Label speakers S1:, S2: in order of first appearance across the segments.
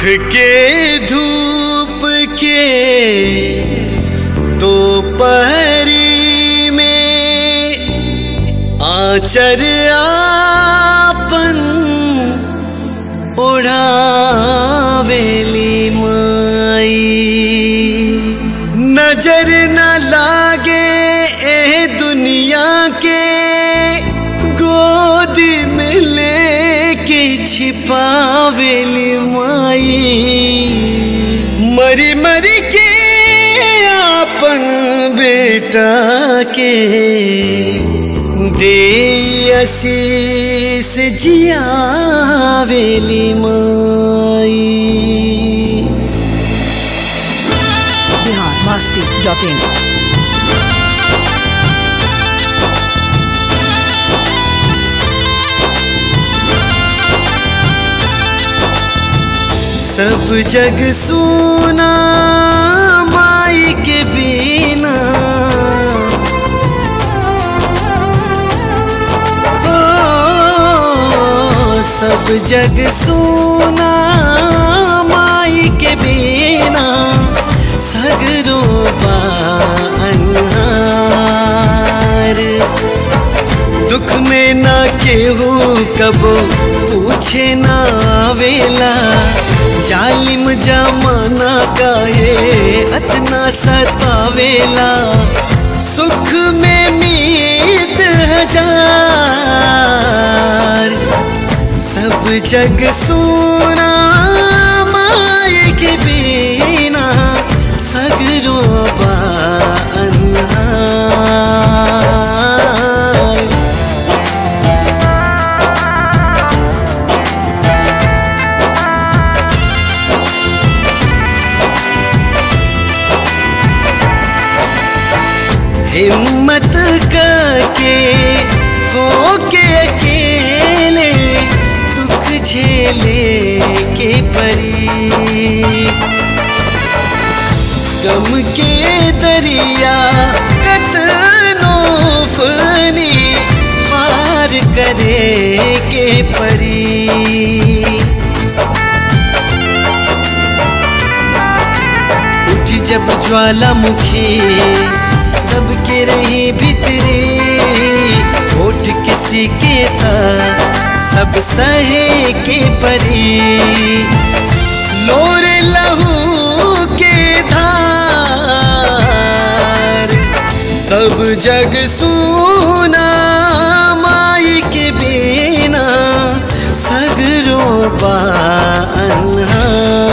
S1: के धूप के दोपहरी में आचर आपन ओढ़ावेली माई नजर न लागे ए दुनिया के गोद में लेके छिपावेली माई मरी मरी के आपन बेटा के दे आशीष जियावेली माई
S2: बिहार मस्ती डॉट इन
S1: सब जग सोना माई के बिना ओ, सब जग सोना माई के बिना सगरो बा अन्हार दुख में ना केहू कबो पूछे ना आवेला जालिम जमाना काहे अतना सतावेला सुख में मीत हजार सब जग सोना माए के बिना सगरो बा अन्हार हिम्मत करके होके अकेले दुख झेले के परी गम के दरिया कतनो फनी पार करे के परी उठी जब ज्वालामुखी तब के रही भीतरी होठ किसी के था सब सहे के परी लोर लहू के धार सब जग सुना माई के बिना सगरो बा अन्हार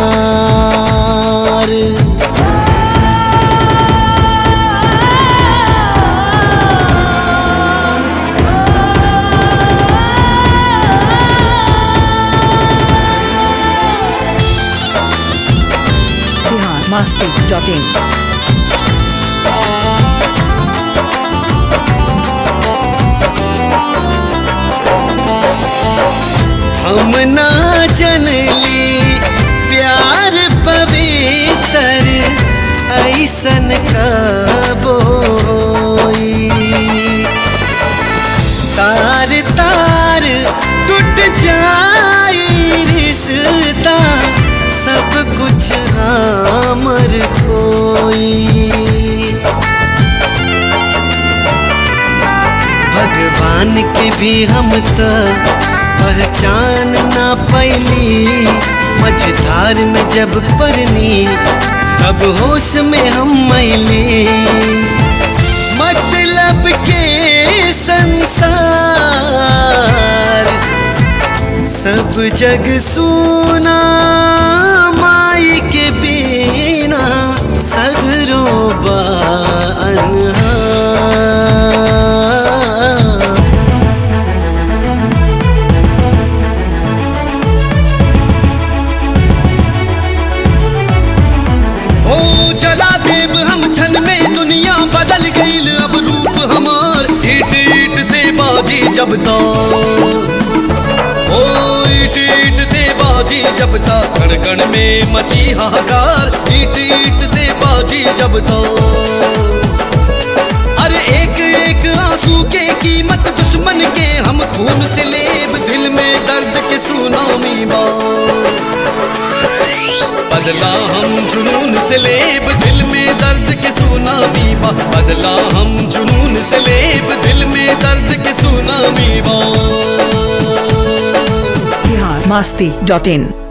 S2: बिहार मस्ती डॉट इन
S1: हम ना जनली प्यार पवित्र ऐसन कबोई तार तार टूट जाई रिश्ता सब कुछ हमर कोई भगवान के भी हम त पहचान ना पैली मझधार में जब परनी तब होश में हम मैली मतलब के संसार सब जग सुना माई के बिना सगरो बा अन्हार हो जला देव हम छन में दुनिया बदल गईल अब रूप हमार ईट ईट से बाजी जब तो ओ ईट ईट से बाजी जब ता कण कण में मची हाहाकार ईट ईट से बाजी जब तो अरे एक एक आंसू के कीमत दुश्मन के हम खून से लेब दिल में दर्द के सुनामी बा बदला हम जुनून से लेब दिल में दर्द के सुनामी बा बदला हम जुनून से लेब दिल में दर्द के सुनामी बा
S2: बिहार मस्ती डॉट इन